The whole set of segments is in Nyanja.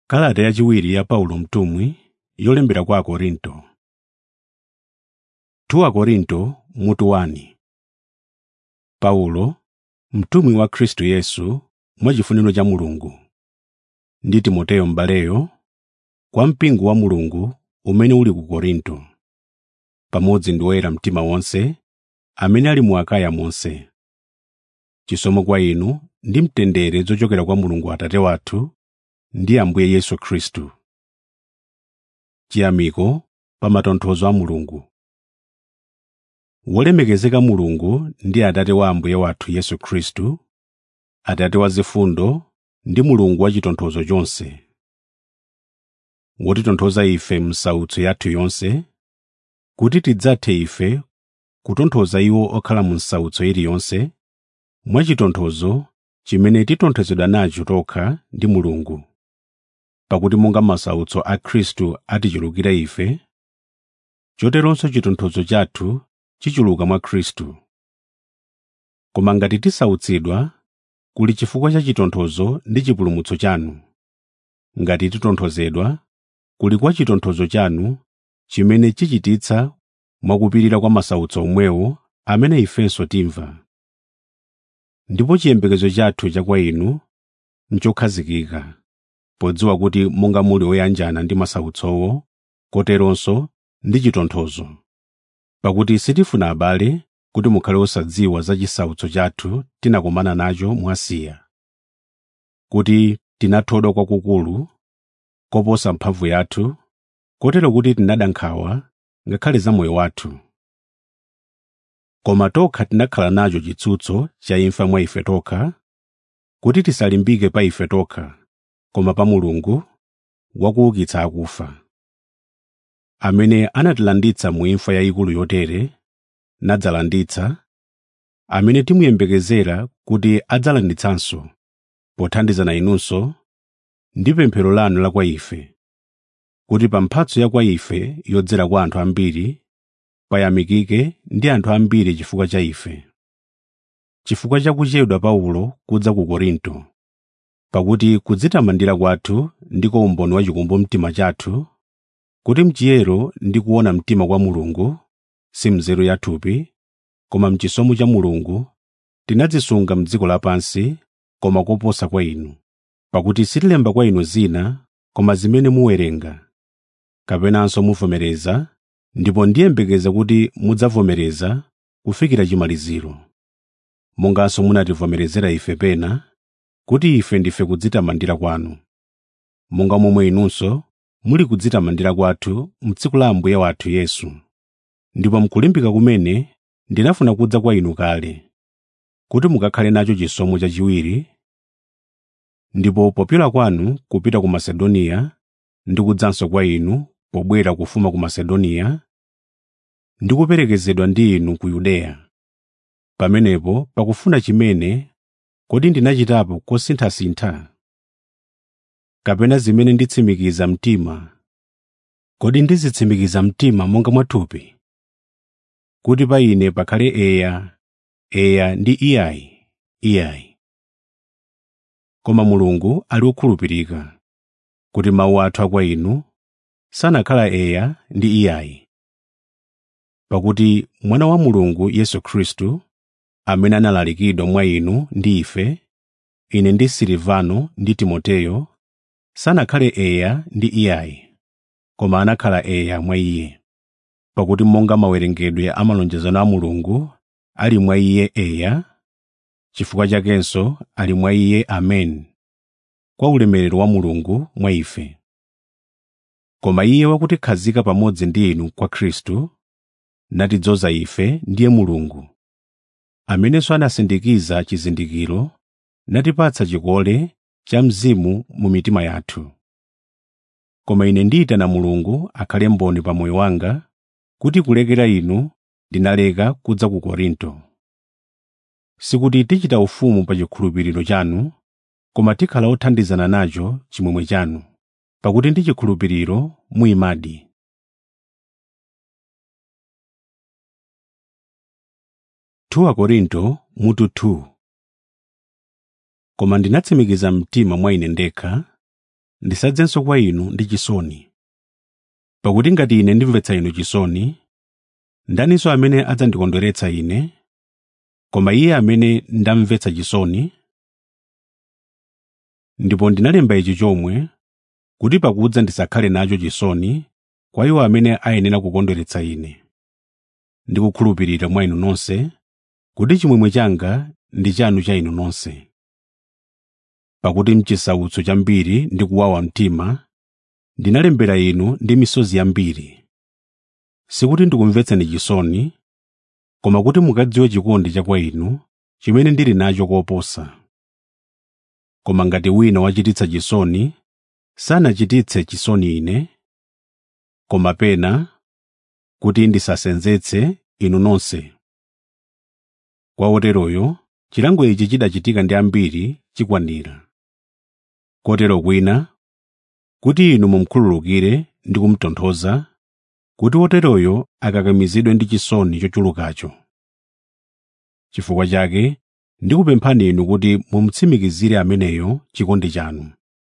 Kalata yachiwiri ya Paulo mtumwi yolembera kwa Akorinto. 2 Akorinto mutu 1 Paulo, mtumwi wa Khristu Yesu mwachifuniro cha Mulungu, ndi Timoteyo m'baleyo, kwa mpingo wa Mulungu umene uli ku Korinto, pamodzi ndi oyera mtima onse amene ali mu Akaya monse. Chisomo kwa inu ndi mtendere zochokera kwa Mulungu Atate wathu ndi Ambuye Yesu Khristu. Chiyamiko pa matonthozo a Mulungu. Wolemekezeka Mulungu ndi Atate wa Ambuye wathu Yesu Khristu, Atate wa zifundo ndi Mulungu wa chitonthozo chonse, wotitonthoza ife m'sautso yathu yonse, kuti tidzathe ife kutonthoza iwo okhala mu nsautso iliyonse, mwachitonthozo chimene titonthozedwa nacho tokha ndi Mulungu. Pakuti monga masautso a Khristu atichulukira ife, choteronso chitonthozo chathu chichuluka mwa Khristu. Koma ngati tisautsidwa, kuli chifukwa cha chitonthozo ndi chipulumutso chanu. Ngati titonthozedwa, kuli kwa chitonthozo chanu chimene chichititsa mwakupirira kwa masautso omwewo amene ifenso timva. Ndipo chiyembekezo chathu cha kwa inu nchokhazikika, podziwa kuti monga muli oyanjana ndi masautsowo, koteronso ndi chitonthozo. Pakuti sitifuna abale kuti mukhale osadziwa za chisautso chathu tinakumana nacho mu Asiya, kuti tinathodwa kwakukulu koposa mphamvu yathu, kotero kuti tinada nkhawa ngakhale za moyo wathu. Koma tokha tinakhala nacho chitsutso cha imfa mwa ife tokha, kuti tisalimbike pa ife tokha, koma pa Mulungu wakuukitsa akufa, amene anatilanditsa mu imfa yayikulu yotere, nadzalanditsa, amene timuyembekezera kuti adzalanditsanso, pothandizana inunso ndi pemphero lanu la kwa ife, kuti pa mphatso ya kwa ife yodzera kwa anthu ambiri, payamikike ndi anthu ambiri chifukwa cha ife. Chifukwa cha kuchedwa Paulo kudza ku Korinto, pakuti kudzitamandira kwathu ndiko umboni wa chikumbumtima chathu, kuti mchiyero ndi kuona mtima kwa Mulungu, si mnzeru yathupi, koma mchisomo cha Mulungu, tinadzisunga m'dziko lapansi, koma koposa kwa inu. Pakuti sitilemba kwa inu zina, koma zimene muwerenga, kapenanso muvomereza, ndipo ndiyembekeza kuti mudzavomereza kufikira chimaliziro. Monganso munativomerezera ife pena, kuti ife ndife kudzitamandira kwanu. Monga momwe inunso muli kudzitamandira kwathu m'tsiku la Ambuye wathu Yesu. Ndipo mkulimbika kumene ndinafuna kudza kwa inu kale, kuti mukakhale nacho chisomo chachiwiri, ndipo popyola kwanu kupita ku Masedoniya ndi kudzanso kwa inu pobwera kufuma ku Masedoniya, ndi kuperekezedwa ndi inu ku Yudeya. Pamenepo pakufuna chimene kodi ndinachitapo kosinthasintha? Kapena zimene nditsimikiza mtima, kodi ndizitsimikiza mtima monga mwathupi? Kuti pa ine pakhale eya, eya ndi iyayi, iyayi. Koma Mulungu ali wokhulupirika, kuti mawu athu a kwa inu sanakhala eya ndi iyayi. Pakuti Mwana wa Mulungu Yesu Khristu, amene analalikidwa mwa inu ndi ife, ine ndi Silivano ndi Timoteyo, sanakhale eya ndi iyayi, koma anakhala eya mwa iye. Pakuti monga mawerengedwe a malonjezano a Mulungu ali mwa iye eya, chifukwa chakenso ali mwa iye amen, kwa ulemerero wa Mulungu mwa ife. Koma iye wakutikhazika pamodzi ndi inu kwa Khristu, natidzoza ife ndiye Mulungu, amenenso anasindikiza chizindikiro, natipatsa chikole cha Mzimu mu mitima yathu. Koma ine ndiyitana Mulungu akhale mboni pa moyo wanga, kuti kulekera inu ndinaleka kudza ku Korinto. Sikuti tichita ufumu pa chikhulupiriro chanu, koma tikhala othandizana nacho chimwemwe chanu, pakuti ndi chikhulupiriro muyimadi. Korinto mutu 2 Koma ndinatsimikiza mtima mwa ine ndekha, ndisadzenso kwa inu ndi chisoni pakuti ngati ine ndimvetsa inu chisoni ndaninso amene adzandikondweretsa ine koma iye amene ndamvetsa chisoni ndipo ndinalemba ichi chomwe kuti pakudza ndisakhale nacho chisoni kwa iwo amene ayenera kukondweretsa ine ndi kukhulupirira mwa inu nonse kuti chimwemwe changa ndi chanu cha inu nonse pakuti mchisautso chambiri ndi kuwawa mtima ndinalembera inu ndi misozi yambiri sikuti ndikumvetseni chisoni koma kuti mukadziwe chikondi cha kwa inu chimene ndili nacho koposa koma ngati wina wachititsa chisoni sanachititse chisoni ine koma pena kuti ndisasenzetse inu nonse kwa oteroyo chilango ichi chidachitika ndi ambiri chikwanira kotero kwina kuti inu mumkhululukire ndi kumutonthoza kuti woteroyo akakamizidwe ndi chisoni chochulukacho chifukwa chake ndikupemphani inu kuti mumutsimikizire ameneyo chikondi chanu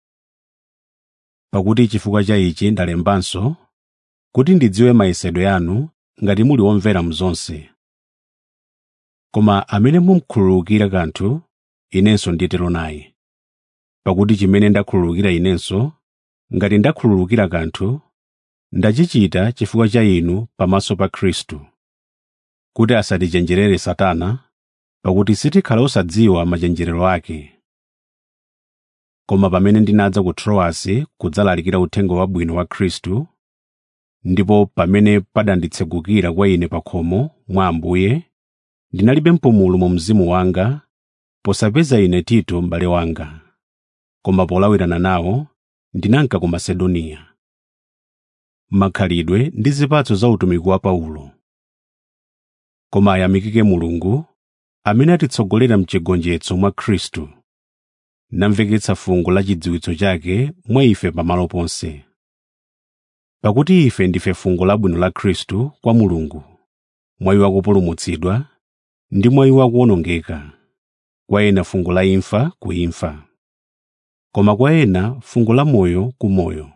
pakuti chifukwa cha ichi ndalembanso kuti ndidziwe mayesedwe yanu ngati muli omvera mzonse koma amene mumkhululukira kanthu inenso nditero naye pakuti chimene ndakhululukira inenso ngati ndakhululukira kanthu ndachichita chifukwa cha inu pamaso pa khristu kuti asatichenjerere satana pakuti sitikhala osadziwa machenjerero ake koma pamene ndinadza ku trowasi kudzalalikira uthenga wabwino wa khristu ndipo pamene padanditsegukira kwa ine pa khomo mwa ambuye ndinalibe mpumulo mu mzimu wanga posapeza ine tito m'bale wanga koma polawirana nawo ndinanka ku masedoniya makhalidwe ndi zipatso za utumiki wa paulo koma ayamikike mulungu amene atitsogolera mchigonjetso mwa khristu namveketsa fungo la chidziwitso chake mwa ife pamalo ponse pakuti ife ndife fungo labwino la khristu kwa mulungu mwa iwo akupulumutsidwa ndi mwa iwo akuwonongeka kwa ena fungo la imfa ku imfa koma kwa ena fungo la moyo ku moyo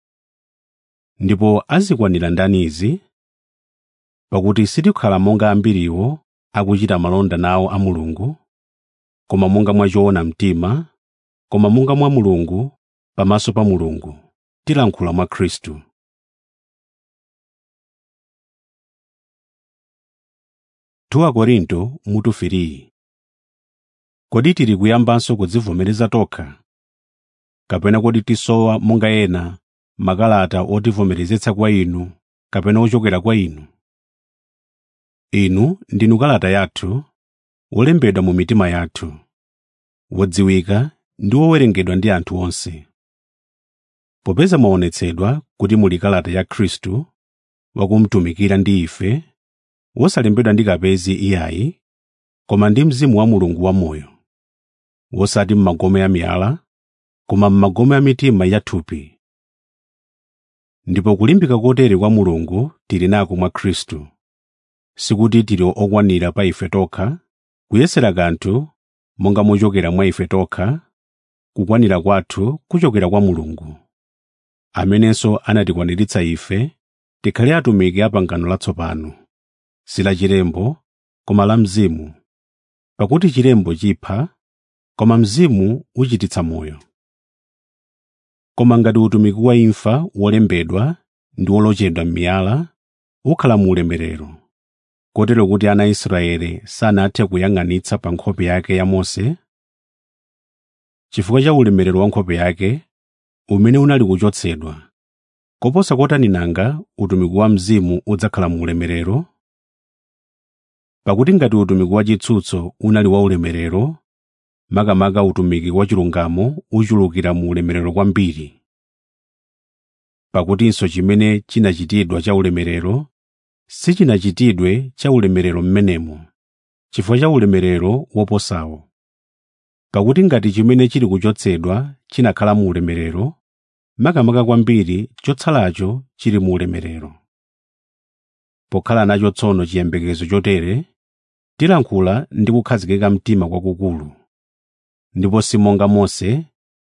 ndipo azikwanira ndani izi pakuti sitikhala monga ambiriwo akuchita malonda nawo a mulungu koma monga mwa choona mtima koma monga mwa mulungu pamaso pa mulungu tilankhula mwa khristu tuwa korinto mutu 3 kodi tili kuyambanso kudzivomereza tokha kapena kodi tisowa monga ena makalata otivomerezetsa kwa inu kapena ochokera kwa inu inu ndinu kalata yathu wolembedwa mu mitima yathu wodziwika ndi wowerengedwa ndi anthu onse popeza mwaonetsedwa kuti muli kalata ya khristu wakumtumikira ndi ife wosalembedwa ndi kapezi iyayi koma ndi mzimu wa mulungu wamoyo wosati m'magome a miyala koma m'magome a mitima yathupi ndipo kulimbika kotere kwa mulungu tili nako mwa khristu sikuti tili okwanira pa ife tokha kuyesera kanthu monga mochokera mwa ife tokha kukwanira kwathu kuchokera kwa mulungu amenenso anatikwaniritsa ife tikhale atumiki a pangano latsopano si la chilembo koma la mzimu pakuti chilembo chipha koma mzimu uchititsa moyo koma ngati utumiki wa imfa wolembedwa ndi wolochedwa m'miyala ukhala mu ulemerero kotero kuti ana a Israeli sanathe kuyang'anitsa pa nkhope yake ya Mose chifukwa cha ulemerero wa nkhope yake umene unali kuchotsedwa koposa kotani nanga utumiki wa mzimu udzakhala mu ulemerero pakuti ngati utumiki wa chitsutso unali wa ulemerero makamaka utumiki wa chilungamo uchulukira mu ulemerero kwambiri pakutinso chimene chinachitidwa cha ulemerero sichinachitidwe cha ulemerero mmenemo chifukwa cha ulemerero woposawo pakuti ngati chimene chili kuchotsedwa chinakhala mu ulemerero makamaka kwambiri chotsalacho chili mu ulemerero pokhala nacho tsono chiyembekezo chotere tilankhula ndi kukhazikika mtima kwakukulu ndipo si monga Mose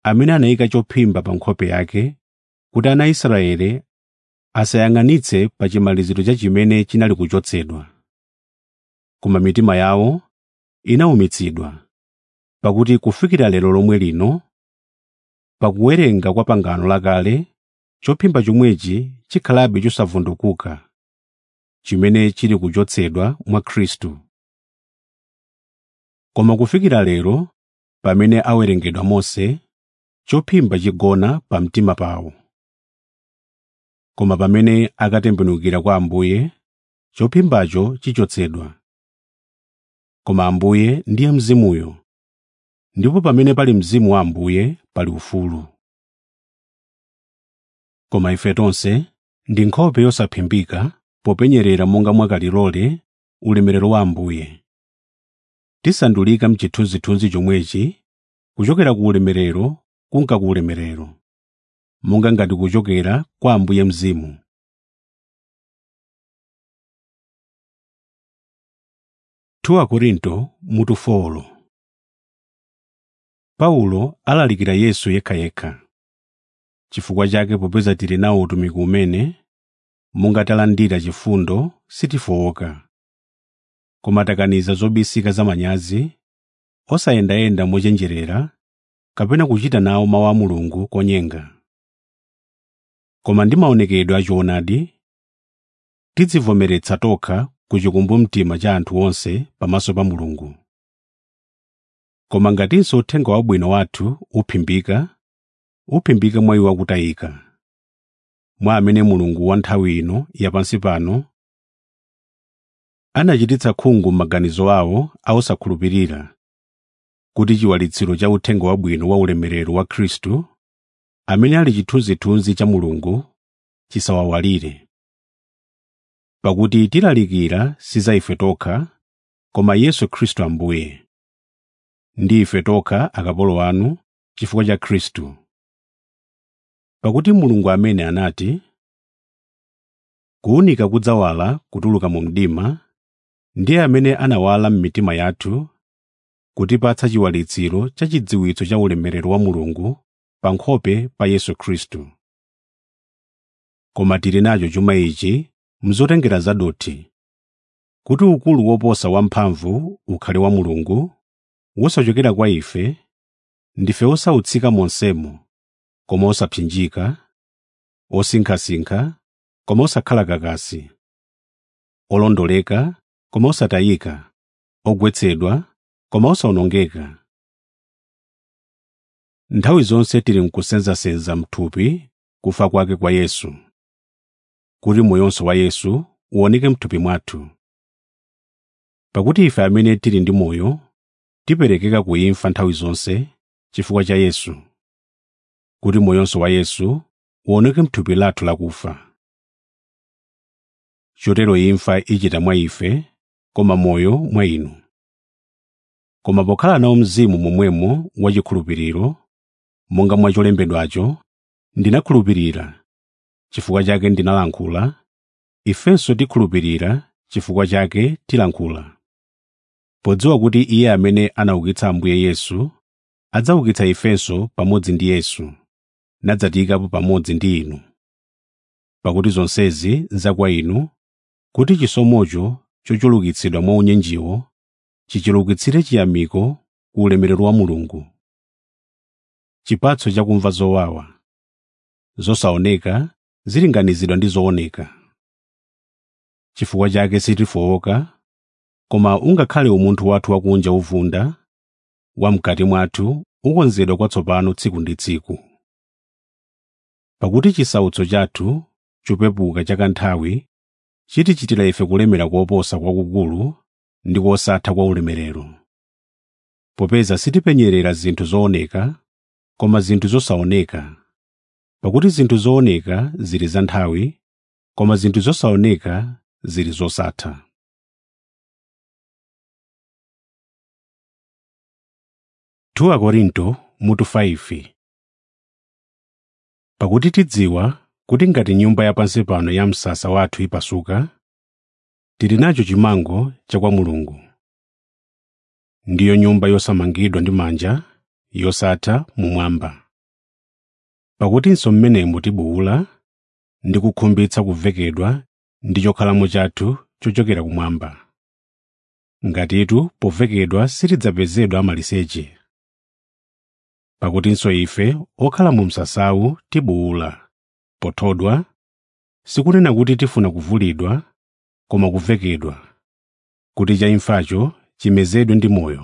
amene anayika chophimba pa nkhope yake kuti ana a Israeli asayang'anitse pa chimaliziro cha chimene chinali kuchotsedwa. Koma mitima yawo inawumitsidwa, pakuti kufikira lero lomwe lino, pakuwerenga kwa pangano lakale, chophimba chomwechi chikhalabe chosavundukuka, chimene chili kuchotsedwa mwa Khristu. Koma kufikira lero, pamene awerengedwa Mose, chophimba chigona pa mtima pawo. Koma pamene akatembenukira kwa Ambuye, chophimbacho chichotsedwa. Koma Ambuye ndiye Mzimuyo, ndipo pamene pali Mzimu wa Ambuye pali ufulu. Koma ife tonse ndi nkhope yosaphimbika popenyerera monga mwakalilole ulemerero wa Ambuye. Tisandulika m'chithunzithunzi chomwechi kuchokera ku ulemerero kunka ku ulemerero, monga ngati kuchokera kwa Ambuye Mzimu. Tuwa Korinto mutu folo Paulo alalikira Yesu yekhayekha. Chifukwa chake popeza tili nawo utumiki umene, monga talandira chifundo sitifowoka. Koma takaniza zobisika zamanyazi, osayendayenda mochenjerera, kapena kuchita nawo mawu a Mulungu konyenga. Koma ndi maonekedwe a choonadi, tidzivomeretsa tokha ku chikumbumtima cha anthu onse pamaso pa Mulungu. Koma ngatinso uthenga wabwino wathu uphimbika, uphimbika mwa iwo akutayika, mwa amene Mulungu wa nthawi ino yapansi pano anachititsa khungu m'maganizo awo a osakhulupirira, kuti chiwalitsiro cha uthenga wabwino wa ulemerero wa Khristu, amene ali chithunzithunzi cha Mulungu, chisawawalire. Pakuti tilalikira si za ife tokha, koma Yesu Khristu Ambuye. Ndi ife tokha akapolo anu chifukwa cha Khristu. Pakuti Mulungu amene anati, kuwunika kudzawala kutuluka mu mdima, ndiye amene anawala m'mitima yathu kutipatsa chiwalitsiro cha chidziwitso cha ulemerero wa Mulungu pa nkhope pa Yesu Khristu. Koma tili nacho chuma ichi mzotengera zadothi, kuti ukulu woposa wamphamvu ukhale wa Mulungu, wosachokera kwa ife, ndife osautsika monsemo, koma osapsinjika, osinkhasinkha, koma osakhala kakasi, olondoleka, koma osatayika, ogwetsedwa, koma osawonongeka. Nthawi zonse tili mkusenzasenza m'thupi kufa kwake kwa Yesu, kuti moyonso wa Yesu uwoneke m'thupi mwathu. Pakuti ife amene tili ndi moyo, tiperekeka ku imfa nthawi zonse chifukwa cha Yesu, kuti moyonso wa Yesu uwoneke m'thupi lathu lakufa. Chotero imfa ichita mwa ife, koma moyo mwa inu. Koma pokhala nawo mzimu momwemo wachikhulupiriro, monga mwa cholembedwacho, ndinakhulupirira, chifukwa chake ndinalankhula, ifenso tikhulupirira, chifukwa chake tilankhula. Podziwa kuti Iye amene anaukitsa Ambuye Yesu, adzaukitsa ifenso pamodzi ndi Yesu, nadzatiyikapo pamodzi ndi inu. Pakuti zonsezi nzakwa inu, kuti chisomocho chochulukitsidwa mwa unyenjiwo chichulukitsire chiyamiko ku ulemerero wa Mulungu. Chipatso chakumva zowawa, zosaoneka zilinganizidwa ndi zooneka. Chifukwa chake sitifowoka, koma ungakhale umunthu wathu wakunja uvunda, wam'kati mwathu ukonzedwa kwatsopano tsiku ndi tsiku. Pakuti chisautso chathu chopepuka cha kanthawi chitichitira ife kulemera koposa kwakukulu ndi kosatha kwa ulemerero. Popeza sitipenyerera zinthu zooneka, koma zinthu zosaoneka. Pakuti zinthu zooneka zili za nthawi, koma zinthu zosaoneka zili zosatha. Tuwa Korinto mutu 5 Pakuti tidziwa kuti ngati nyumba yapansi pano ya msasa wathu ipasuka, tili nacho chimango cha kwa Mulungu. Ndiyo nyumba yosamangidwa ndi manja, yosatha mumwamba. pakutinso mmenemu tibuwula ndi kukhumbitsa kuvekedwa ndi chokhalamo chathu chochokera kumwamba ngatitu povekedwa sitidzapezedwa amaliseche pakutinso ife okhala mu msasawu tibuwula pothodwa sikunena kuti tifuna kuvulidwa koma kuvekedwa kuti chaimfacho chimezedwe ndi moyo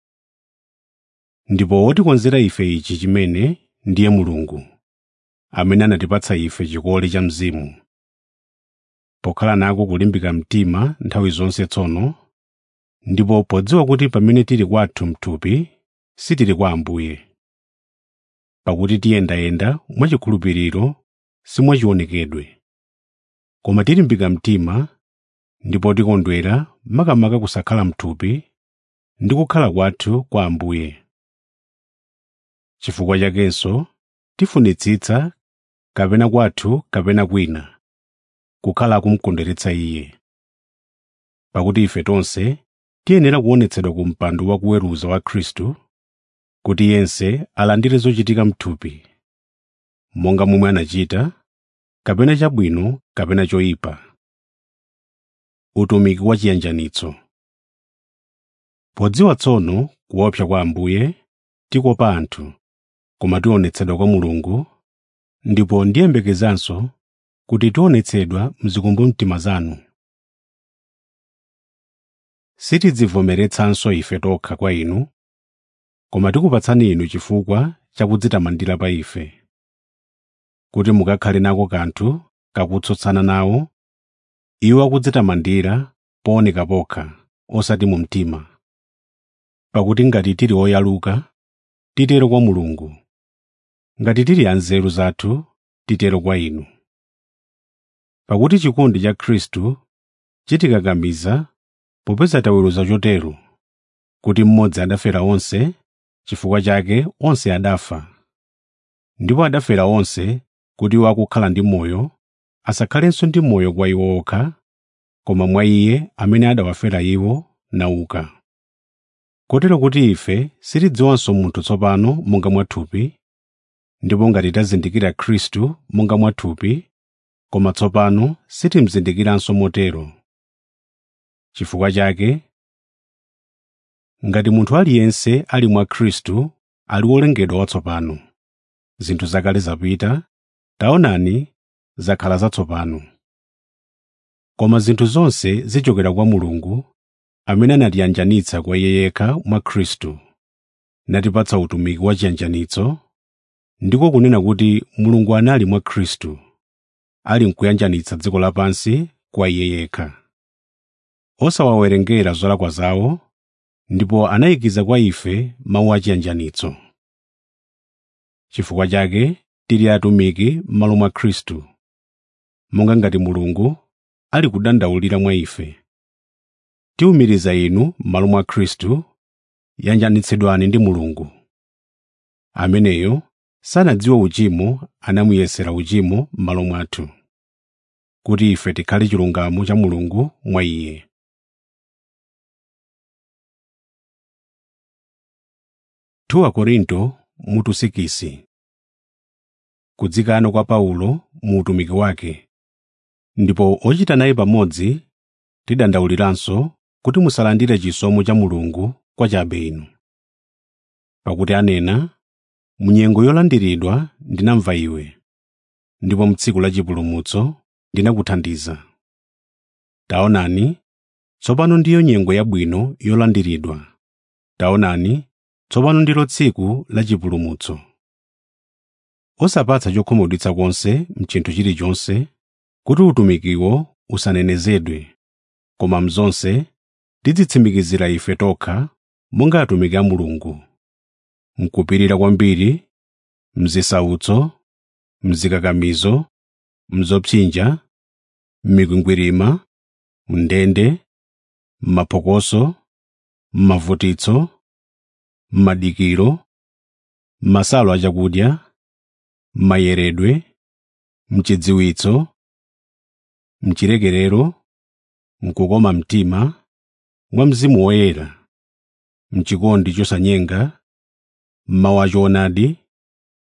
ndipo wotikonzera ife ichi chimene ndiye mulungu amene anatipatsa ife chikole cha mzimu pokhala nako kulimbika mtima nthawi zonse tsono ndipo podziwa kuti pamene tili kwathu mthupi sitili kwa ambuye pakuti tiyendayenda mwachikhulupiriro simwachionekedwe koma tilimbika mtima ndipo tikondwera makamaka kusakhala mthupi ndi kukhala kwathu kwa ambuye chifukwa chakenso tifunitsitsa kapena kwathu kapena kwina kukhala kumkondweretsa iye pakuti ife tonse tiyenera kuonetsedwa ku mpando wa kuweruza wa khristu kuti yense alandire zochitika mthupi monga momwe anachita kapena chabwino kapena choyipa utumiki wa chiyanjanitso podziwa tsono kuopsa kwa ambuye tikopa anthu koma tionetsedwa kwa mulungu ndipo ndiyembekezanso kuti tionetsedwa mzikumbumtima zanu sitidzivomeretsanso ife tokha kwa inu koma tikupatsani inu chifukwa chakudzitamandira pa ife kuti mukakhale nako kanthu kakutsutsana nawo iwo akudzitamandira pooneka pokha osati mu mtima pakuti ngati tili oyaluka titero kwa mulungu ngati tili anzeru zathu titero kwa inu pakuti chikondi cha khristu chitikakamiza popeza taweruza chotero kuti mmodzi adafera onse chifukwa chake onse adafa ndipo adafera onse kuti iwo akukhala ndi moyo asakhalenso ndi moyo kwa iwo okha koma mwa iye amene adawafera iwo nauka kotero kuti ife sitidziwanso munthu tsopano monga mwathupi ndipo ngati tazindikira khristu monga mwathupi koma tsopano sitimzindikiranso motero chifukwa chake ngati munthu aliyense ali mwa khristu ali wolengedwa watsopano zinthu zakale zapita taonani zakhala zatsopano koma zinthu zonse zichokera kwa mulungu amene anatiyanjanitsa kwa iye yekha mwa khristu natipatsa utumiki wa chiyanjanitso ndiko kunena kuti mulungu anali mwa khristu ali nkuyanjanitsa dziko lapansi kwa iye yekha osawawerengera zolakwa zawo ndipo anayikiza kwa ife mawu achiyanjanitso chifukwa chake tili atumiki m'malo mwa khristu monga ngati mulungu ali kudandaulira mwa ife tiwumiriza inu m'malo mwa khristu yanjanitsidwani ndi mulungu ameneyo sanadziwe uchimo anamuyesera uchimo m'malo mwathu kuti ife tikhale chilungamo cha mulungu mwa iye tuwa korinto mutu sikisi kudzikano kwa paulo mu utumiki wake ndipo ochita naye pamodzi tidandauliranso kuti musalandire chisomo cha mulungu kwa chabe inu pakuti anena munyengo yolandiridwa ndinamva iwe ndipo mtsiku la chipulumutso ndinakuthandiza taonani tsopano ndiyo nyengo yabwino yolandiridwa taonani tsopano ndilo tsiku la chipulumutso osapatsa chokhumudwitsa konse mchinthu chilichonse kuti utumikiwo usanenezedwe koma mzonse tidzitsimikizira ife tokha monga atumiki a mulungu mkupirira kwambiri mzisautso mzikakamizo mzopsinja m'mikwingwirima mndende m'maphokoso m'mavutitso m'madikiro m'masalo achakudya m'mayeredwe mchidziwitso mchilekerero mkukoma mtima mwa mzimu woyera mchikondi chosanyenga m'mawu achoonadi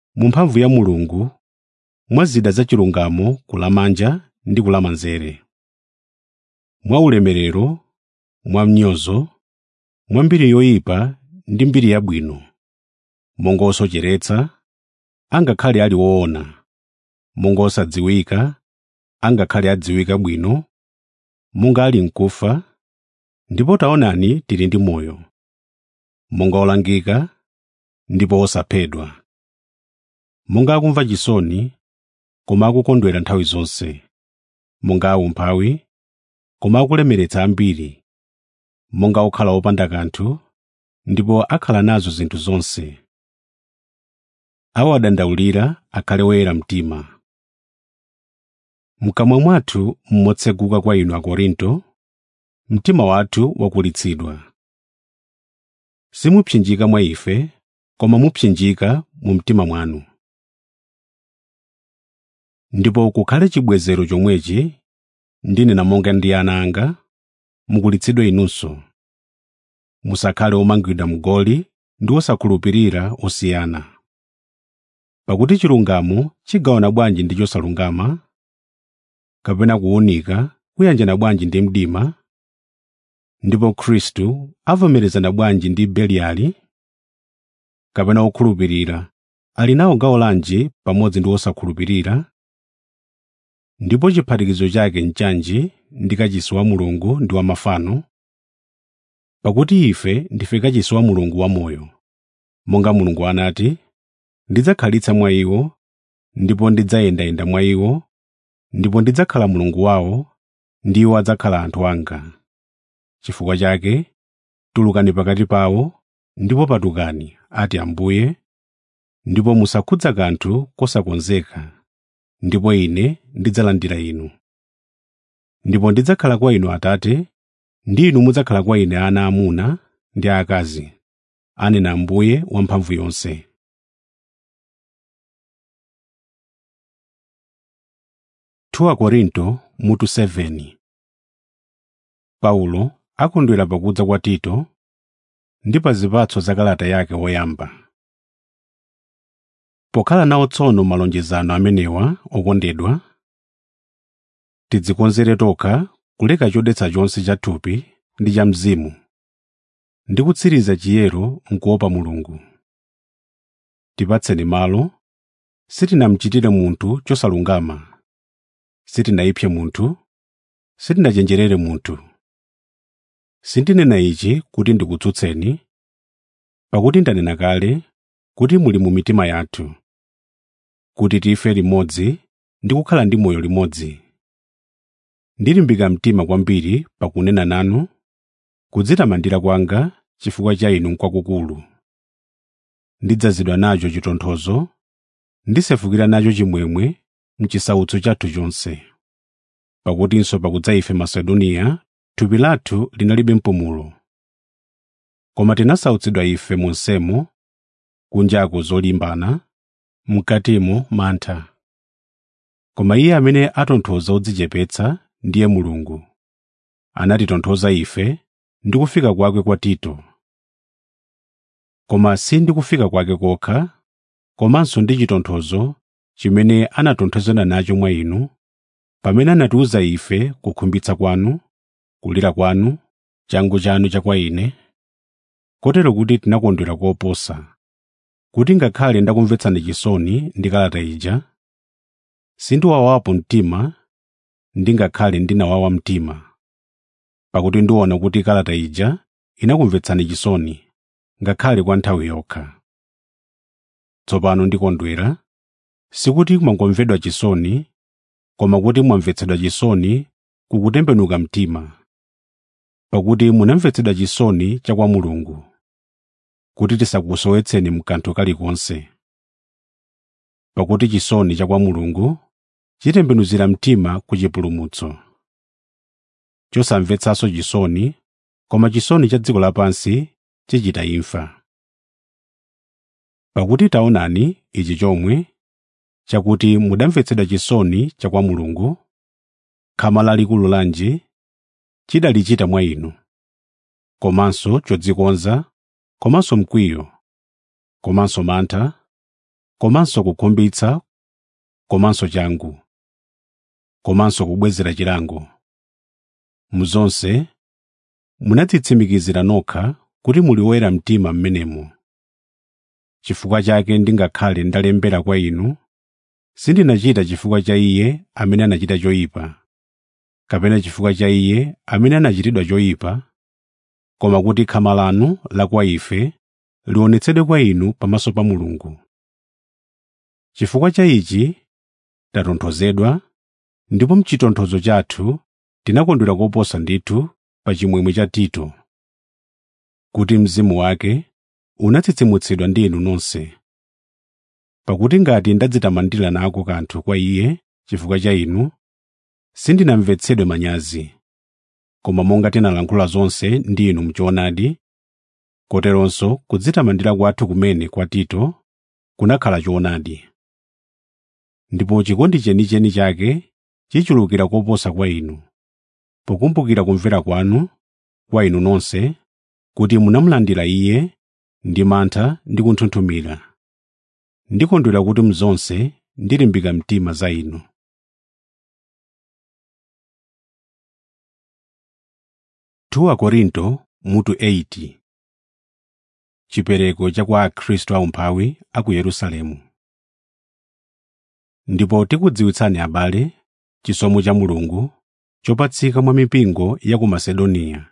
mu mphamvu ya mulungu mwa zida zachilungamo kulamanja ndi kulamanzere mwa ulemerero mwa mnyozo mwa mbiri yoyipa ndi mbiri yabwino monga osocheretsa angakhale ali woona monga osadziwika angakhale adziwika bwino monga ali mkufa ndipo taonani tili ndi moyo monga olangika ndipo osaphedwa monga akumva chisoni koma akukondwera nthawi zonse monga aumphawi koma akulemeretsa ambiri monga okhala opanda kanthu ndipo akhala nazo zinthu zonse awo adandaulira akhale woyera mtima mkamwa mwathu mmotseguka kwa inu akorinto mtima wathu wakulitsidwa simupsinjika mwa ife koma mupsinjika mu mtima mwanu ndipo kukhale chibwezero chomwechi ndinena monga ndi ana anga mukulitsidwe inunso musakhale omangidwa mgoli ndi osakhulupirira osiyana pakuti chilungamo chigawana bwanji ndi chosalungama kapena kuwunika kuyanjana bwanji ndi mdima ndipo khristu avomerezana bwanji ndi beliali kapena okhulupirira ali nawo gawo lanji pamodzi ndi osakhulupirira ndipo chiphatikizo chake nchanji ndi kachisi wa mulungu ndi wa mafano pakuti ife ndife kachisi wa mulungu wamoyo monga mulungu anati ndidzakhalitsa mwa iwo ndipo ndidzayendayenda mwa iwo ndipo ndidzakhala mulungu wawo ndi iwo adzakhala anthu anga chifukwa chake tulukani pakati pawo ndipo patukani ati ambuye ndipo musakhudza kanthu kosakonzeka ndipo ine ndidzalandira inu ndipo ndidzakhala kwa inu atate ndi inu mudzakhala kwa ine ana amuna ndi aakazi anena ambuye wamphamvu yonse 2 Korinto mutu 7 Paulo akondwera pakudza kwa Tito ndi pa zipatso za kalata yake woyamba. Pokhala nawo tsono malonjezano amenewa okondedwa, tidzikonzere tokha kuleka chodetsa chonse cha thupi ndi cha mzimu, ndi kutsiriza chiyero mkuopa Mulungu. Tipatseni malo, sitinamchitire munthu chosalungama, sitinayipse munthu, sitinachenjerere munthu. Sindinena ichi kuti ndikutsutseni, pakuti ndanena kale kuti muli mu mitima yathu, kuti tife limodzi ndi kukhala ndi moyo limodzi. Ndilimbika mtima kwambiri pakunena nanu, kudzitamandira kwanga chifukwa cha inu n'kwakukulu. Ndidzazidwa nacho chitonthozo, ndisefukira nacho chimwemwe m'chisautso chathu chonse. Pakutinso pakudza ife Masedoniya thupi lathu linalibe mpumulo. Koma tinasautsidwa ife monsemo, kunjaku zolimbana, mkatimo mantha. Koma Iye amene atonthoza odzichepetsa ndiye Mulungu. Anatitonthoza ife ndi kufika kwake kwa Tito. Koma si ndi kufika kwake kokha, komanso ndi chitonthozo chimene anatonthozana nacho mwa inu, pamene anatiwuza ife kukhumbitsa kwanu, kulira kwanu, changu chanu cha kwa ine, kotero kuti tinakondwera koposa, kuti ngakhale ndakumvetsani chisoni ndi kalata ija, sindiwawapo mtima ndingakhale ndinawawa mtima, pakuti ndiona kuti kalata ija inakumvetsani chisoni, ngakhale kwa nthawi yokha. Tsopano ndikondwera, sikuti mwangomvedwa chisoni, koma kuti mwamvetsedwa chisoni kukutembenuka mtima, pakuti munamvetsedwa chisoni cha kwa Mulungu, kuti tisakusowetseni mkanthu kalikonse. Pakuti chisoni cha kwa Mulungu chitembenuzira mtima ku chipulumutso. Chosamvetsanso chisoni, koma chisoni cha dziko lapansi chichita imfa. Pakuti taonani ichi chomwe, chakuti mudamvetsedwa chisoni cha kwa Mulungu, khama lalikulu lanji chidalichita mwa inu, komanso chodzikonza, komanso mkwiyo, komanso mantha, komanso kukhumbitsa komanso changu komanso kubwezera chilango muzonse munadzitsimikizira nokha kuti muli oyera mtima mmenemo chifukwa chake ndingakhale ndalembera kwa inu sindinachita chifukwa cha iye amene anachita choyipa kapena chifukwa cha iye amene anachitidwa choyipa koma kuti khama lanu la kwa ife lionetsedwe kwa inu pamaso pa mulungu chifukwa cha ichi tatonthozedwa ndipo mchitonthozo chathu tinakondwera koposa ndithu pa chimwemwe cha tito kuti mzimu wake unatsitsimutsidwa ndi inu nonse pakuti ngati ndadzitamandira nako kanthu kwa iye chifukwa cha inu sindinamvetsedwe manyazi koma monga tinalankhula zonse ndi inu mchoonadi koteronso kudzitamandira kwathu kumene kwa tito kunakhala choonadi ndipo chikondi chenicheni chake chichulukira koposa kwa inu pokumbukira kumvera kwanu kwa inu nonse kuti munamulandira iye ndi mantha ndi kunthunthumira ndikondwera kuti mzonse ndilimbika mtima za inu Tuwa Korinto mutu 80 Chipereko cha kwa Akhristu aumphawi a ku Yerusalemu ndipo tikudziwitsani abale chisomo cha Mulungu chopatsika mwa mipingo ya ku Masedoniya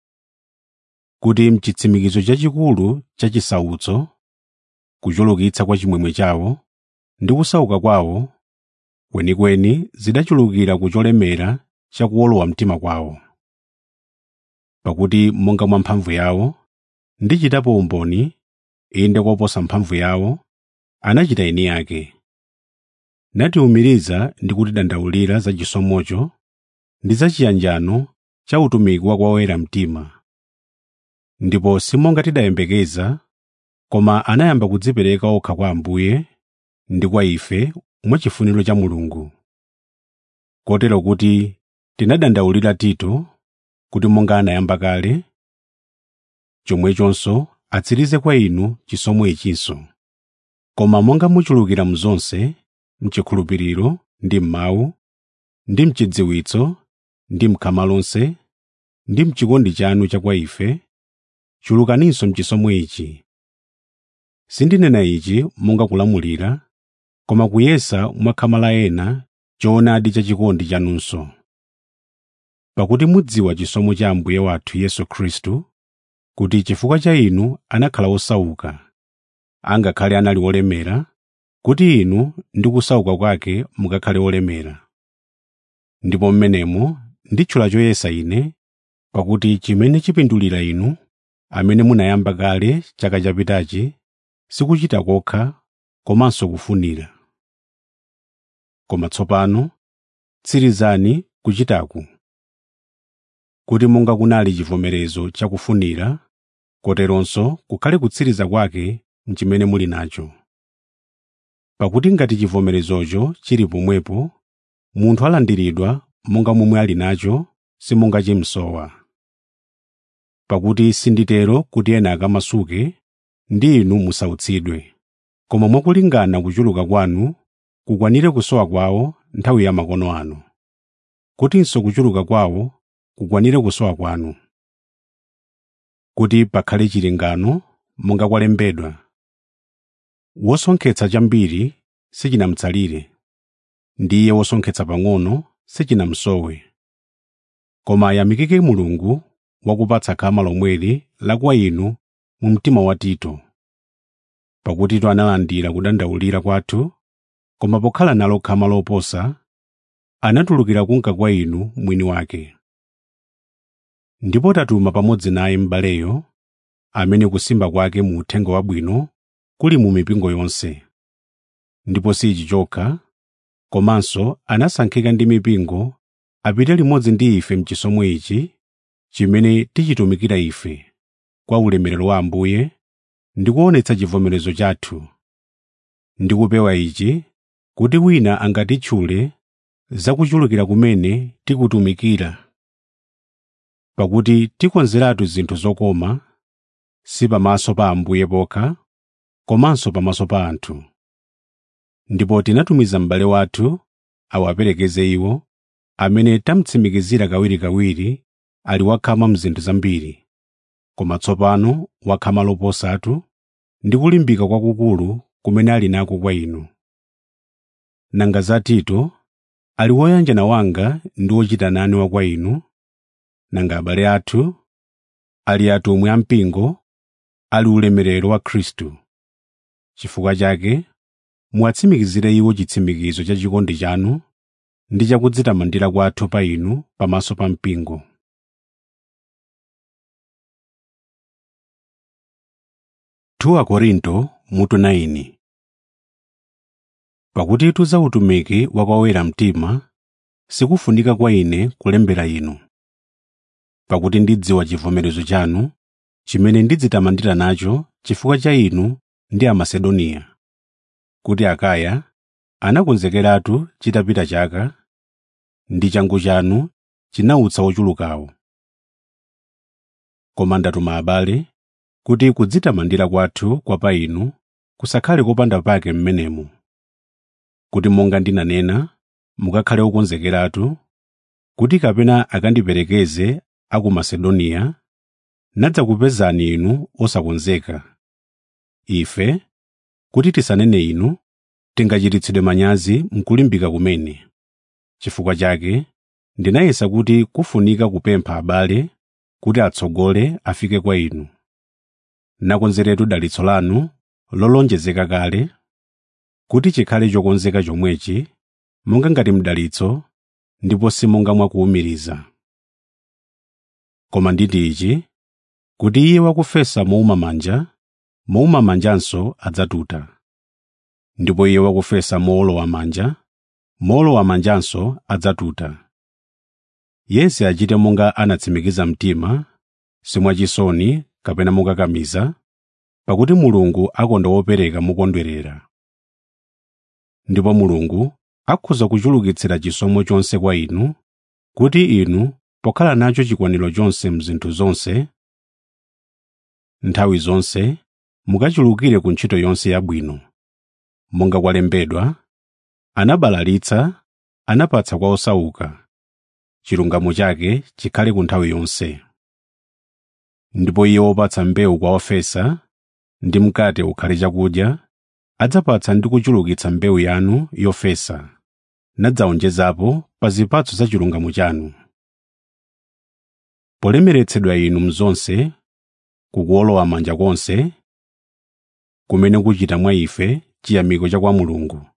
kuti mchitsimikizo chachikulu cha chisautso kuchulukitsa kwa chimwemwe chawo ndi kusauka kwawo kwenikweni zidachulukira ku cholemera cha kuwolowa mtima kwawo pakuti monga mwa mphamvu yawo ndichitapo umboni inde koposa mphamvu yawo anachita eni ake natiwumiriza ndi kutidandaulira za chisomocho ndi za chiyanjano cha utumiki wa kwa oyera mtima ndipo simonga tidayembekeza koma anayamba kudzipereka okha kwa Ambuye ndi kwa ife mwachifuniro cha Mulungu kotero kuti tinadandaulira Tito kuti monga anayamba kale chomwechonso atsirize kwa inu chisomo ichinso koma monga muchulukira mzonse mchikhulupiriro ndi m'mawu ndi mchidziwitso ndi mkhama lonse ndi mchikondi chanu cha kwa ife chulukaninso mchisomo ichi sindinena ichi monga kulamulira koma kuyesa mwa khama la ena choonadi cha chikondi chanunso pakuti mudziwa chisomo cha Ambuye wathu Yesu Khristu kuti chifukwa cha inu anakhala osauka angakhale anali olemera kuti inu ndi kusauka kwake mukakhale olemera ndipo mmenemo nditchula choyesa ine pakuti chimene chipindulira inu amene munayamba kale chaka chapitachi sikuchita kokha komanso kufunira koma tsopano tsirizani kuchitaku kuti monga kunali chivomerezo chakufunira koteronso kukhale kutsiriza kwake mchimene muli nacho pakuti ngati chivomerezocho chili pomwepo munthu alandiridwa monga momwe ali nacho simonga chimsowa pakuti sinditero kuti ena akamasuke ndi inu musautsidwe koma mwakulingana kuchuluka kwanu kukwanire kusowa kwawo nthawi ya makono anu kutinso kuchuluka kwawo kukwanire kusowa kwanu kuti pakhale chilingano monga kwalembedwa wosonkhetsa chambiri sichinamutsalire ndiye wosonkhetsa pang'ono sichinamsowe koma ayamikike mulungu wakupatsa khama lomweli la kwa inu mu mtima wa tito pakuti tito analandira kudandaulira kwathu koma pokhala nalo khama loposa anatulukira kunka kwa inu mwini wake ndipo tatuma pamodzi naye m'baleyo amene kusimba kwake mu uthenga wabwino kuli mu mipingo yonse ndipo si ichi chokha komanso anasankhika ndi mipingo apite limodzi ndi ife mchisomo ichi chimene tichitumikira ife kwa ulemerero wa Ambuye ndi kuonetsa chivomerezo chathu ndi kupewa ichi kuti wina angatitchule za kuchulukira kumene tikutumikira pakuti tikonzeratu zinthu zokoma si pamaso pa Ambuye pokha komanso pamaso pa anthu ndipo tinatumiza m'bale wathu awaperekeze iwo amene tamutsimikizira kawirikawiri ali wakhama mzinthu zambiri koma tsopano wakhama loposatu ndi kulimbika kwakukulu kumene ali nako kwa inu nanga za tito ali woyanjana wanga ndi wochita nane wa kwa inu nanga abale athu ali atumwi ampingo ali ulemerero wa khristu chifukwa chake muwatsimikizire iwo chitsimikizo cha chikondi chanu ndi chakudzitamandira kwathu pa inu pamaso pa mpingo 2 Korinto mutu 9 Pakuti za utumiki wa kwa oyera mtima sikufunika kwa ine kulembera inu. Pakuti ndidziwa chivomerezo chanu, chimene ndidzitamandira nacho chifukwa cha inu ndi Amasedoniya, kuti Akaya anakonzekeratu chitapita chaka, ndi changu chanu chinautsa ochulukawo. Koma ndatuma abale kuti kudzitamandira kwathu kwa pa inu kusakhale kopanda pake m'menemo kuti monga ndinanena mukakhale okonzekeratu kuti kapena akandiperekeze a ku Masedoniya nadzakupezani inu osakonzeka ife kuti tisanene inu tingachititsidwe manyazi mkulimbika kumene chifukwa chake ndinayesa kuti kufunika kupempha abale kuti atsogole afike kwa inu nakonzeretu dalitso lanu lolonjezeka kale kuti chikhale chokonzeka chomwechi monga ngati mdalitso ndipo simonga mwakuwumiriza koma nditi ichi kuti iye wakufesa mouma manja mouma manjanso adzatuta ndipo iye wakufesa moolowa manja moolowa manjanso adzatuta yense achite monga anatsimikiza mtima simwachisoni kapena mokakamiza pakuti mulungu akonda wopereka mokondwerera ndipo mulungu akhoza kuchulukitsira chisomo chonse kwa inu kuti inu pokhala nacho chikwaniro chonse mzinthu zonse nthawi zonse mukachulukire ku ntchito yonse yabwino monga kwalembedwa anabalalitsa anapatsa kwa osauka chilungamo chake chikhale ku nthawi yonse ndipo iye wopatsa mbewu kwa ofesa ndi mkate ukhale chakudya adzapatsa ndi kuchulukitsa mbewu yanu yofesa nadzawonjezapo pa zipatso za chilungamo chanu polemeretsedwa inu mzonse kukuolowa manja konse kumene kuchita mwa ife chiyamiko cha kwa mulungu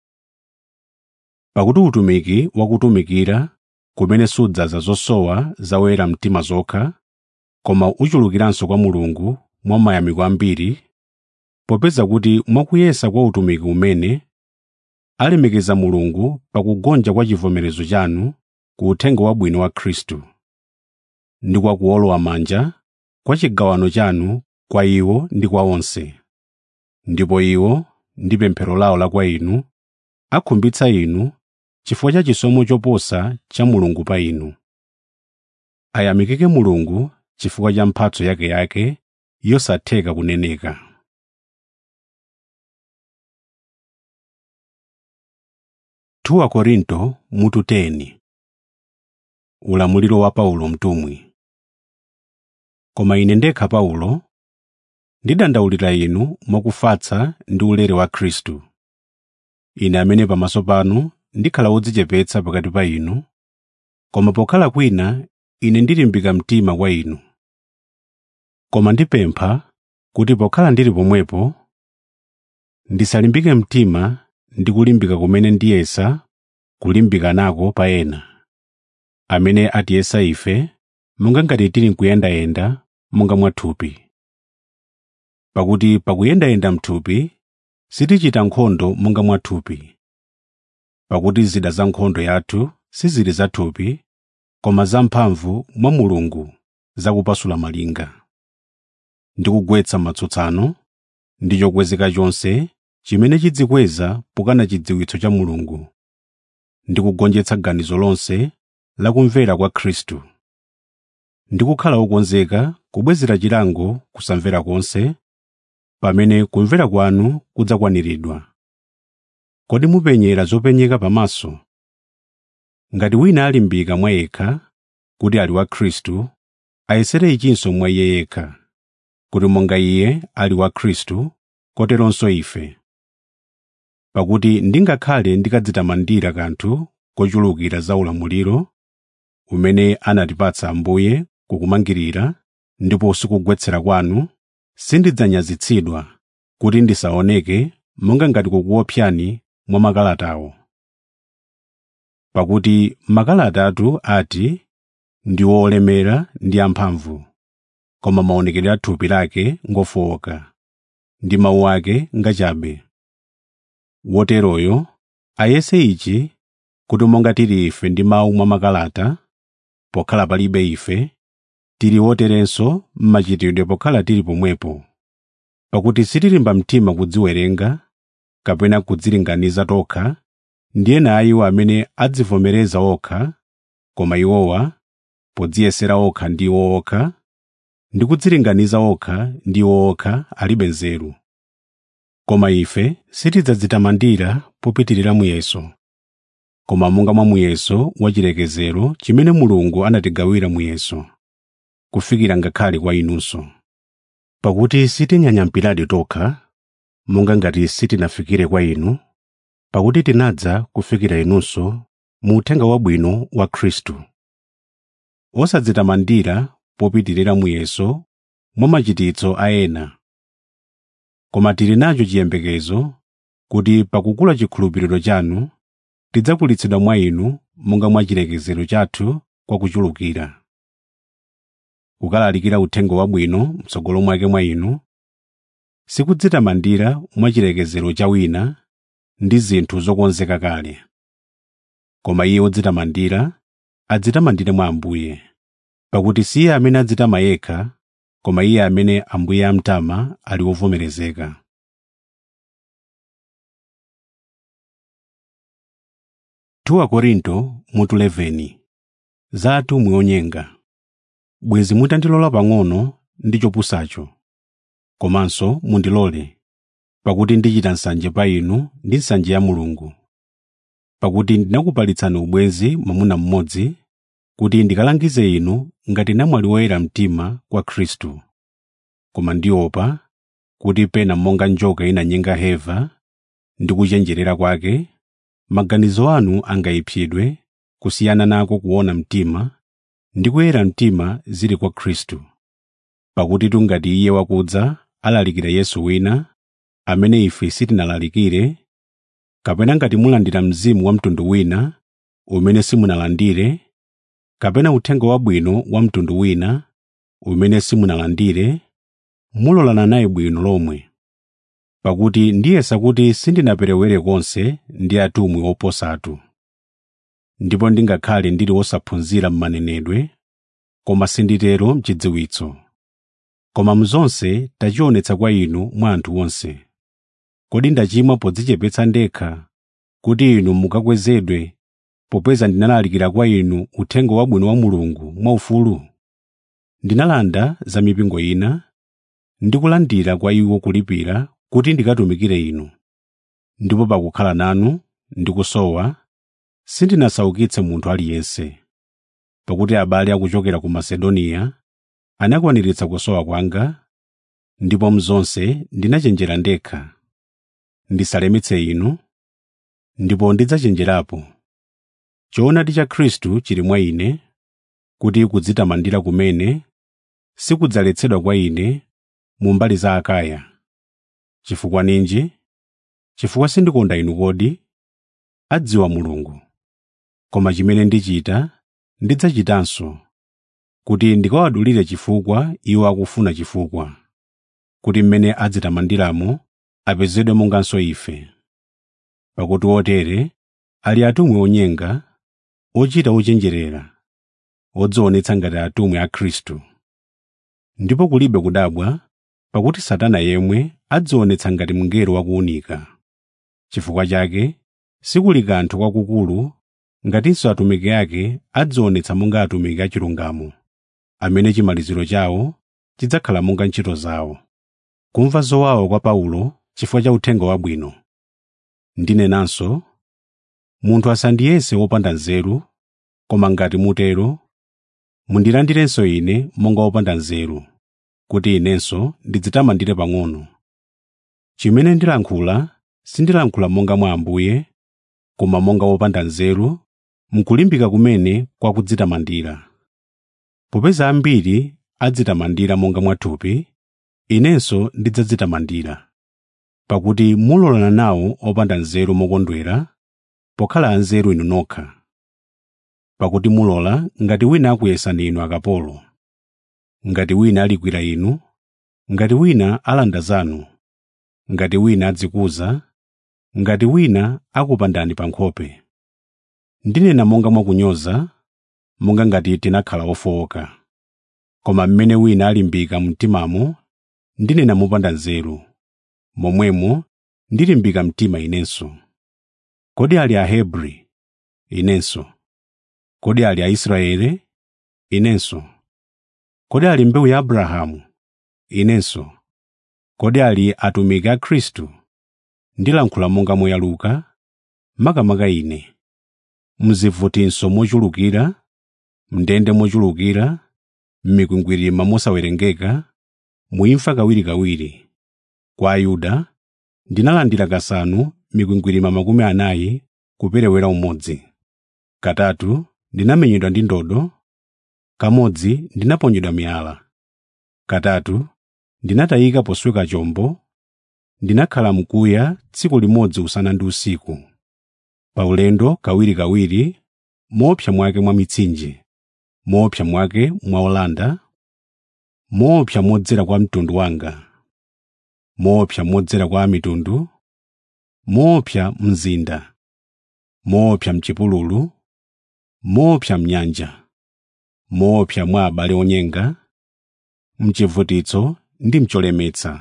pakuti utumiki wakutumikira kumene sudzaza zosowa za oyera mtima zokha koma uchulukiranso kwa mulungu mwa mayamiko ambiri popeza kuti mwakuyesa kwa utumiki umene alemekeza mulungu pakugonja kwa chivomerezo chanu ku uthenga wabwino wa khristu ndi kwa kuolowa manja kwa chigawano chanu kwa iwo ndi kwa onse ndipo iwo ndi pemphero lawo la kwa inu akhumbitsa inu chifukwa cha chisomo choposa cha mulungu pa inu ayamikike mulungu chifukwa cha mphatso yakeyake yosatheka kuneneka Tuwa Korinto mutu 10 Ulamuliro wa Paulo mtumwi Koma ine ndekha Paulo ndidandaulira inu mwakufatsa ndi ulere wa Khristu ine amene pamaso panu ndikhala wodzichepetsa pakati pa inu koma pokhala kwina ine ndilimbika mtima kwa inu koma ndipempha kuti pokhala ndili pomwepo ndisalimbike mtima ndi kulimbika kumene ndiyesa kulimbika nako pa ena amene atiyesa ife monga ngati tili nkuyendayenda monga mwathupi pakuti pakuyendayenda mthupi sitichita nkhondo monga mwathupi pakuti zida za nkhondo yathu sizili zathupi koma zamphamvu mwa mulungu zakupasula malinga ndi kugwetsa matsutsano ndi chokwezeka chonse chimene chidzikweza pokana chidziwitso cha mulungu ndi kugonjetsa ganizo lonse la kumvera kwa khristu ndi kukhala wokonzeka kubwezera chilango kusamvera konse pamene kumvera kwanu kudzakwaniridwa kodi mupenyera zopenyeka pamaso ngati wina alimbika mwa yekha kuti ali wa khristu ayesere ichinso mwa iye yekha kuti monga iye ali wa khristu koteronso ife pakuti ndingakhale ndikadzitamandira kanthu kochulukira za ulamuliro umene anatipatsa ambuye kukumangirira ndipo sikugwetsera kwanu sindidzanyazitsidwa kuti ndisaoneke monga ngati kukuopsani mwa makalatawo pakuti makalatatu ati ndi olemera ndi amphamvu koma maonekedwe a thupi lake ngofowoka ndi mawu ake ngachabe woteroyo ayese ichi kuti monga tili ife ndi mawu mwa makalata pokhala palibe ife tili woterenso m'machitidwe pokhala tili pomwepo pakuti sitilimba mtima kudziwerenga kapena kudzilinganiza tokha ndi ena a iwo amene adzivomereza okha koma iwowa podziyesera okha ndi iwo okha ndi kudzilinganiza okha ndi iwo okha alibe nzeru koma ife sitidzadzitamandira popitirira muyeso koma monga mwa muyeso wachilekezero chimene mulungu anatigawira muyeso kufikira ngakhale kwa inunso pakuti sitinyanyampiradi tokha monga ngati sitinafikire kwa inu pakuti tinadza kufikira inunso mu uthenga wabwino wa khristu osadzitamandira popitirira muyeso mwa machititso a ena koma tili nacho chiyembekezo kuti pakukula chikhulupiriro chanu tidzakulitsidwa mwa inu monga mwa chilekezero chathu kwa kuchulukira kukalalikira uthenga wabwino mtsogolo mwake mwa inu sikudzitamandira mwa chilekezero cha wina ndi zinthu zokonzeka kale koma iye wodzitamandira adzitamandire mwa ambuye pakuti si iye amene adzitama yekha koma iye amene ambuye amtama ali wovomerezeka tuwa korinto mutu 11 za atumwi onyenga bwezi mutandilola pang'ono ndi chopusacho komanso mundilole pakuti ndichita nsanje pa inu ndi nsanje ya mulungu pakuti ndinakupalitsani ubwenzi mwamuna mmodzi kuti ndikalangize inu ngati namwali woyera mtima kwa khristu koma ndiopa kuti pena monga njoka inanyenga heva ndi kuchenjerera kwake maganizo anu angayipsidwe kusiyana nako kuona mtima ndi kuyera mtima zili kwa khristu pakuti tungati iye wakudza alalikira yesu wina amene ife sitinalalikire kapena ngati mulandira mzimu wa mtundu wina umene simunalandire kapena uthenga wabwino wa mtundu wina umene simunalandire mulolana naye bwino lomwe pakuti ndiyesa kuti sindinaperewere konse ndi atumwi oposatu ndipo ndingakhale ndili wosaphunzira m'manenedwe koma sinditero mchidziwitso koma mzonse tachionetsa kwa inu mwa anthu onse kodi ndachimwa podzichepetsa ndekha kuti inu mukakwezedwe popeza ndinalalikira kwa inu uthenga wabwino wa mulungu mwaufulu ndinalanda za mipingo ina ndikulandira kwa iwo kulipira kuti ndikatumikire inu ndipo pakukhala nanu ndikusowa sindinasaukitse munthu aliyense pakuti abale akuchokera ku masedoniya anakwaniritsa kusowa kwanga ndipo mzonse ndinachenjera ndekha ndisalemetse inu ndipo ndidzachenjerapo choonadi cha khristu chili mwa ine kuti kudzitamandira kumene sikudzaletsedwa kwa ine mu mbali za akaya chifukwa ninji chifukwa sindikonda inu kodi adziwa mulungu koma chimene ndichita ndidzachitanso kuti ndikawadulire chifukwa iwo akufuna chifukwa kuti mmene adzitamandiramo apezedwe monganso ife pakuti otere ali atumwi onyenga ochita ochenjerera odzionetsa ngati atumwi a khristu ndipo kulibe kudabwa pakuti satana yemwe adzionetsa ngati mngelo wakuunika chifukwa chake sikuli kanthu kwakukulu ngatinso atumiki ake adzionetsa monga atumiki achilungamo amene chimaliziro chawo chidzakhala monga ntchito zawo kumva zowawa kwa paulo chifukwa cha uthenga wabwino ndinenanso munthu asandiyese wopanda nzeru koma ngati mutero mundilandirenso ine monga wopanda nzeru kuti inenso ndidzitamandire pang'ono chimene ndilankhula sindilankhula monga mwa ambuye koma monga wopanda nzeru mkulimbika kumene kwa kudzitamandira popeza ambiri adzitamandira monga mwathupi inenso ndidzadzitamandira pakuti mulolana nawo opanda nzeru mokondwera pokhala anzeru inu nokha pakuti mulola ngati wina akuyesani inu akapolo ngati wina alikwira inu ngati wina alanda zanu ngati wina adzikuza ngati wina akupandani pa nkhope ndinena monga mwakunyoza monga ngati tinakhala ofowoka koma mmene wina alimbika mtimamo ndinena mopanda nzeru momwemo ndilimbika mtima inenso kodi ali ahebri inenso kodi ali aisraele inenso kodi ali mbewu ya abrahamu inenso kodi ali atumiki a khristu ndilankhula monga moyaluka makamaka ine mzivutinso mochulukira mndende mochulukira m'mikwingwirima mosawerengeka muimfa kawirikawiri kwa ayuda ndinalandira kasanu mikwingwirima makumi anayi kuperewera umodzi katatu ndinamenyedwa ndi ndodo kamodzi ndinaponyedwa miyala katatu ndinatayika posweka chombo ndinakhala mkuya tsiku limodzi usana ndi usiku paulendo kawirikawiri moopsa mwake mwa mitsinje moopsa mwake mwa olanda moopsa modzera kwa mtundu wanga moopsa modzera kwa mitundu moopsa mzinda moopsa mchipululu moopsa mnyanja moopsa mwa abale onyenga mchivutitso ndi mcholemetsa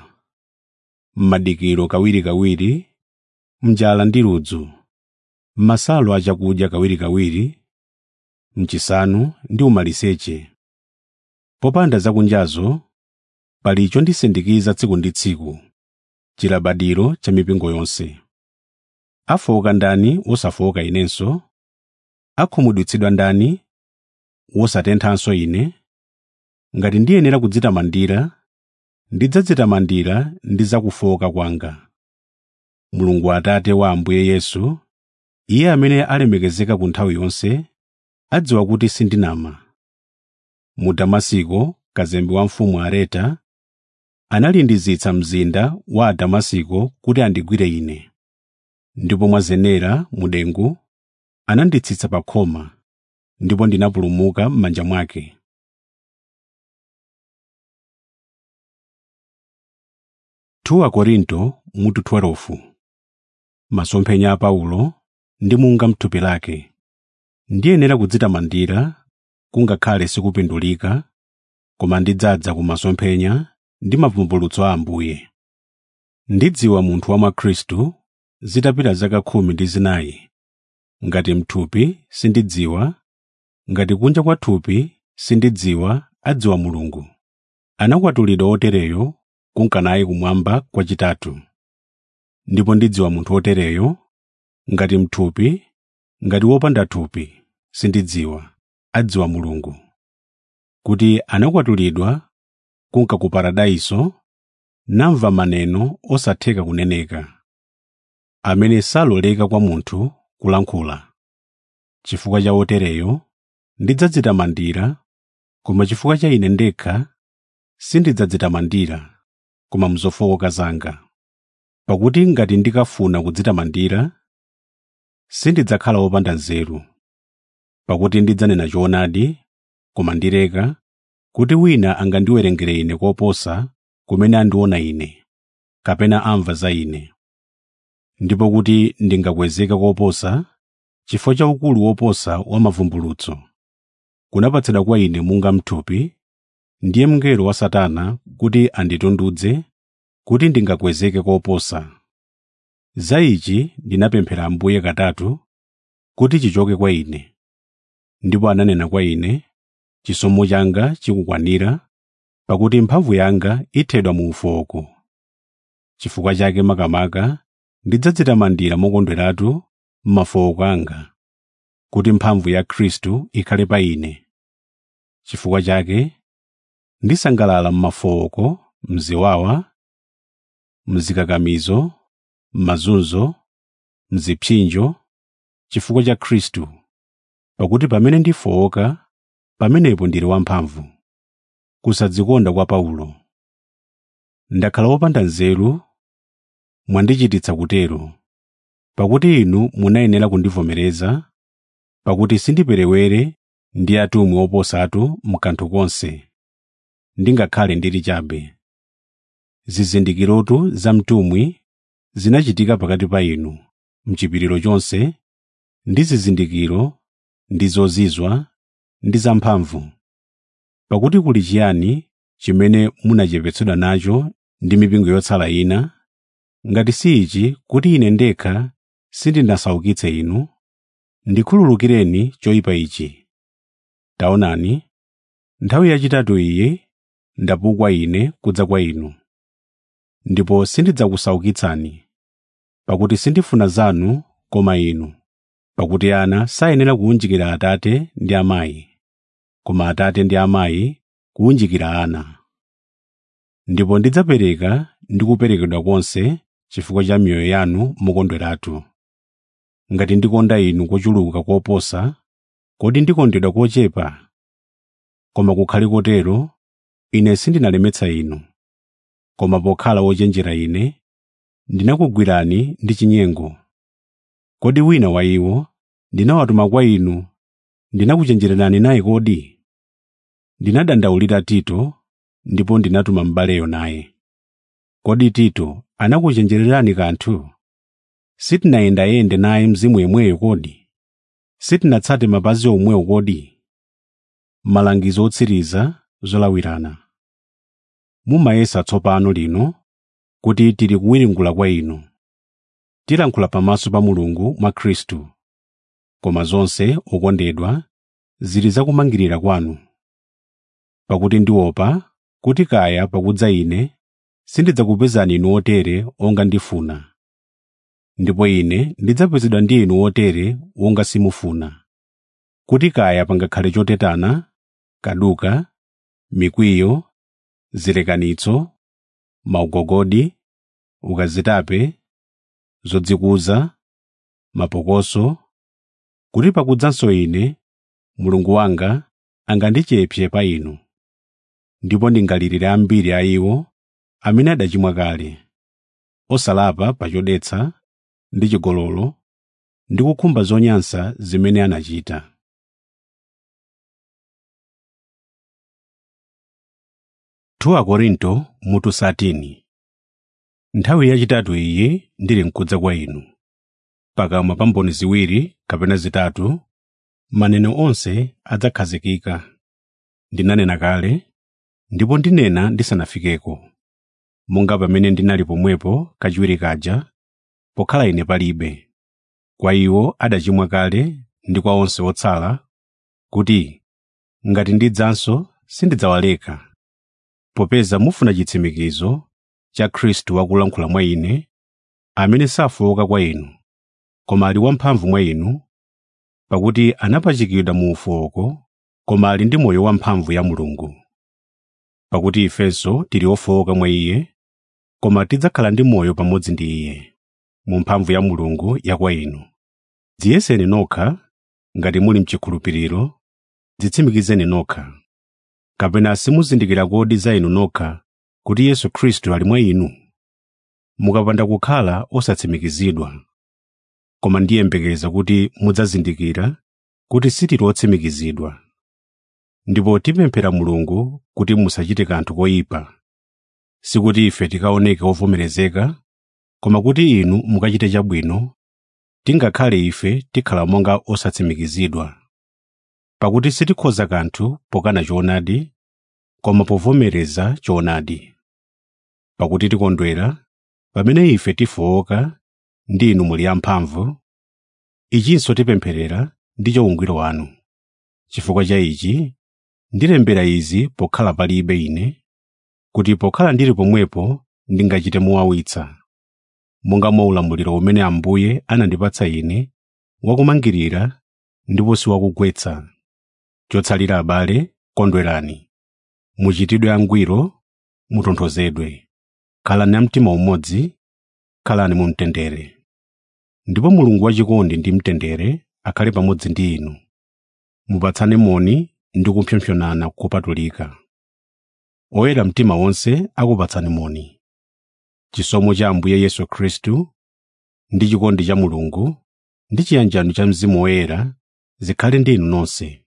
m'madikiro kawirikawiri mnjala ndi ludzu m'masalo achakudya kawirikawiri mchisanu ndi umaliseche popanda zakunjazo pali chondisindikiza tsiku ndi tsiku chilabadiro cha mipingo yonse afowoka ndani wosafowoka inenso akhumudwitsidwa ndani wosatenthanso ine ngati ndiyenera kudzitamandira ndidzadzitamandira ndi zakufowoka kwanga mulungu atate wa ambuye yesu iye amene alemekezeka ku nthawi yonse adziwa kuti sindinama mu damasiko kazembe wa mfumu areta analindizitsa mzinda wa damasiko kuti andigwire ine ndipo mwa zenera mu dengu ananditsitsa pa khoma ndipo ndinapulumuka m'manja mwake Tuwa Korinto mutu 12 Masomphenya a Paulo ndi munga mthupi lake ndiyenera kudzitamandira kungakhale sikupindulika koma ndidzadza ku masomphenya ndi mavumbulutso a Ambuye ndidziwa munthu wa mwa Khristu zitapita zaka khumi ndi zinayi ngati mthupi sindidziwa ngati kunja kwa thupi sindidziwa adziwa Mulungu anakwatulidwa otereyo kunkanayi kumwamba kwachitatu ndipo ndidziwa munthu otereyo ngati mthupi ngati wopanda thupi sindidziwa adziwa Mulungu kuti anakwatulidwa kunka ku paradaiso namva maneno osatheka kuneneka amene saloleka kwa munthu kulankhula chifukwa cha otereyo ndidzadzitamandira koma chifukwa cha ine ndekha sindidzadzitamandira koma mzofowoka zanga pakuti ngati ndikafuna kudzitamandira sindidzakhala wopanda nzeru pakuti ndidzanena choonadi koma ndileka kuti wina angandiwerengere ine koposa kumene andiona ine kapena amva za ine ndipo kuti ndingakwezeka koposa chifukwa cha ukulu woposa wa mavumbulutso kunapatsidwa kwa ine munga mthupi ndiye mngelo wa satana kuti anditundudze kuti ndingakwezeke koposa za ichi ndinapemphera ambuye katatu kuti chichoke kwa ine ndipo ananena kwa ine chisomo changa chikukwanira pakuti mphamvu yanga ithedwa mu ufoko chifukwa chake makamaka ndidzadzitamandira mokondweratu m'mafooko anga kuti mphamvu ya khristu ikhale pa ine chifukwa chake ndisangalala m'mafooko mziwawa mzikakamizo m'mazunzo mzipsinjo chifukwa cha khristu pakuti pamene ndifowoka pamenepo ndili wamphamvu kusadzikonda kwa paulo ndakhala wopanda nzeru mwandichititsa kutero pakuti inu munayenera kundivomereza pakuti sindiperewere ndi atumwi oposatu mkanthu konse ndingakhale ndili chabe zizindikirotu za mtumwi zinachitika pakati pa inu mchipiriro chonse ndi zizindikiro ndi zozizwa ndi zamphamvu pakuti kuli chiyani chimene munachepetsedwa nacho ndi mipingo yotsala ina ngati si ichi kuti ine ndekha sindinasaukitse inu ndikhululukireni choyipa ichi taonani nthawi yachitatu iyi ndapukwa ine kudza kwa inu ndipo sindidzakusaukitsani pakuti sindifuna zanu koma inu pakuti ana sayenera kuwunjikira atate ndi amayi koma atate ndi amayi kuwunjikira ana ndipo ndidzapereka ndi kuperekedwa konse chifukwa cha miyoyo yanu mokondweratu ngati ndikonda inu kochuluka koposa kodi ndikondedwa kochepa koma kukhale kotero ine sindinalemetsa inu koma pokhala wochenjera ine ndinakugwirani ndi chinyengo kodi wina wa iwo ndinawatuma kwa inu ndinakuchenjererani naye kodi ndinadandaulira tito ndipo ndinatuma m'baleyo naye kodi tito anakuchenjererani kanthu sitinayendayende naye mzimu yemweyo kodi sitinatsate mapazi omwewo kodi malangizo otsiriza zolawirana mumayesa tsopano lino kuti tili kuwiringula kwa inu tilankhula pamaso pa mulungu mwa khristu koma zonse okondedwa zili zakumangirira kwanu pakuti ndiopa kuti kaya pakudza ine sindidzakupezani inu otere onga ndifuna ndipo ine ndidzapezedwa ndi inu otere wonga simufuna kuti kaya pangakhale chotetana kaduka mikwiyo zilekanitso maugogodi ukazitape zodzikuza mapokoso kuti pakudzanso ine mulungu wanga angandichepse pa inu ndipo ndingalirire ambiri a iwo amene adachimwa kale osalapa pa chodetsa ndi chigololo ndi kukhumba zonyansa zimene anachita 2 Korinto mutu 13 nthawi yachitatu iyi ndili mkudza kwa inu pakamwa pa mboni ziwiri kapena zitatu maneno onse adzakhazikika ndinanena kale ndipo ndinena ndisanafikeko monga pamene ndinali pomwepo kachiwiri kaja pokhala ine palibe kwa iwo adachimwa kale ndi kwa onse otsala kuti ngati ndidzanso sindidzawaleka popeza mufuna chitsimikizo cha khristu wakulankhula mwa ine amene safowoka kwa inu koma ali wamphamvu mwa inu pakuti anapachikidwa mu ufowoko koma ali ndi moyo wamphamvu ya mulungu pakuti ifenso tili ofowoka mwa iye koma tidzakhala ndi moyo pamodzi ndi iye mu mphamvu ya mulungu ya kwa inu dziyeseni nokha ngati muli mchikhulupiriro dzitsimikizeni nokha kapena simuzindikira kodi za inu nokha kuti yesu khristu ali mwa inu mukapanda kukhala osatsimikizidwa koma ndiyembekeza kuti mudzazindikira kuti sitili otsimikizidwa ndipo tipemphera mulungu kuti musachite kanthu koyipa sikuti ife tikaoneke ovomerezeka koma kuti inu mukachite chabwino tingakhale ife tikhala monga osatsimikizidwa pakuti sitikhoza kanthu pokana choonadi koma povomereza choonadi pakuti tikondwera pamene ife tifowoka ndi inu muli amphamvu ichinso tipempherera ndi choungwiro wanu chifukwa cha ichi ndilembera izi pokhala palibe ine kuti pokhala ndili pomwepo ndingachite mowawitsa monga mwa ulamuliro umene ambuye anandipatsa ine wakumangirira ndipo si wakugwetsa chotsalira abale kondwerani muchitidwe angwiro mutonthozedwe khalani amtima umodzi khalani mu mtendere ndipo mulungu wachikondi ndi mtendere akhale pamodzi ndi inu mupatsane moni ndi kupsompsonana kopatulika oyera mtima wonse akupatsani moni chisomo cha ambuye yesu khristu ndi chikondi cha mulungu ndi chiyanjano cha mzimu woyera zikhale ndi inu nonse